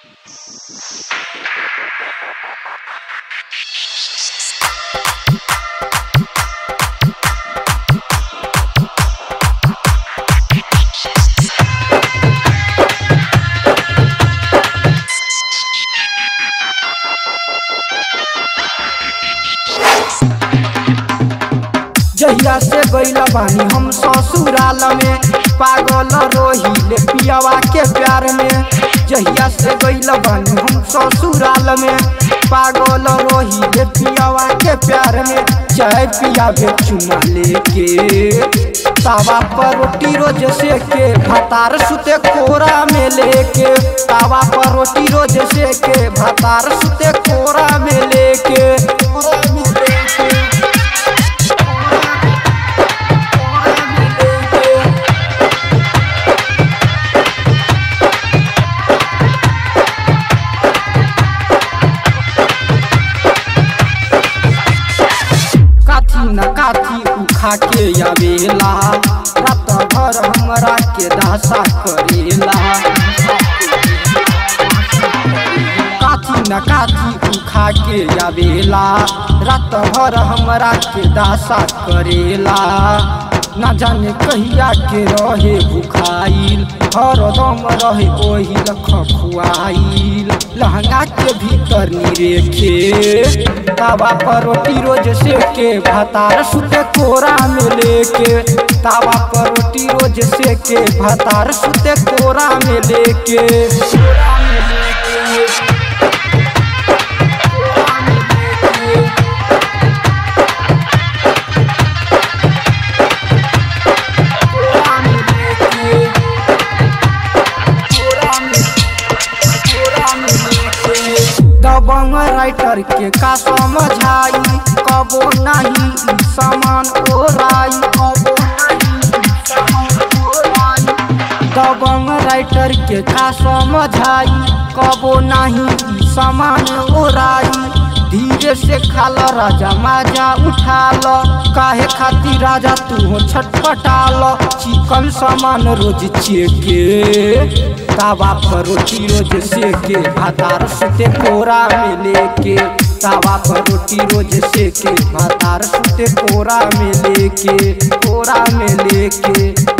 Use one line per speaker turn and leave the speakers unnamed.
जहिया से गईला बानी हम ससुराल में पागल रोहिले पियावा के प्यार में जहिया से गईला बानी हम ससुराल में पागल रोहिले पियावा के प्यार में चाय पिया बे चुमा लेके तावा पर रोटी रोज से के भातार सुते कोरा में लेके तावा पर रोटी रोज से के भातार सुते कोरा में लेके कोरा में लेके काथी न काथी उखा के आवेला रात भर हमरा के दासा करेला काथी न काथी उखा के आवेला रात भर हमरा के दासा करेला ना जाने कहिया के रहे भुखाइल हरदम रहे ओही खखुआइल लहंगा के भीतर निरेखे तावा पर रोटी रोज से के भातार सुते कोरा में लेके तावा पर रोटी रोज से के भातार सुते कोरा में लेके कोरा में लेके कोरा में लेके कोरा में लेके कोरा में कोरा में लेके दबंग राइटर के का समझाई कबो नहीं ई सामान ओराई कबो नहीं ई सामान ओराई दबंग राइटर के का समझाई कबो नहीं ई सामान ओराई धीरे से खाल राजा माजा उठाल काहे खातिर राजा तू छटपटाल चिकन सामान रोज चेके तावा पर रोटी रोज सेके भातार सुते कोरा में लेके तावा पर रोटी रोज सेके भातार सुते कोरा में लेके कोरा में लेके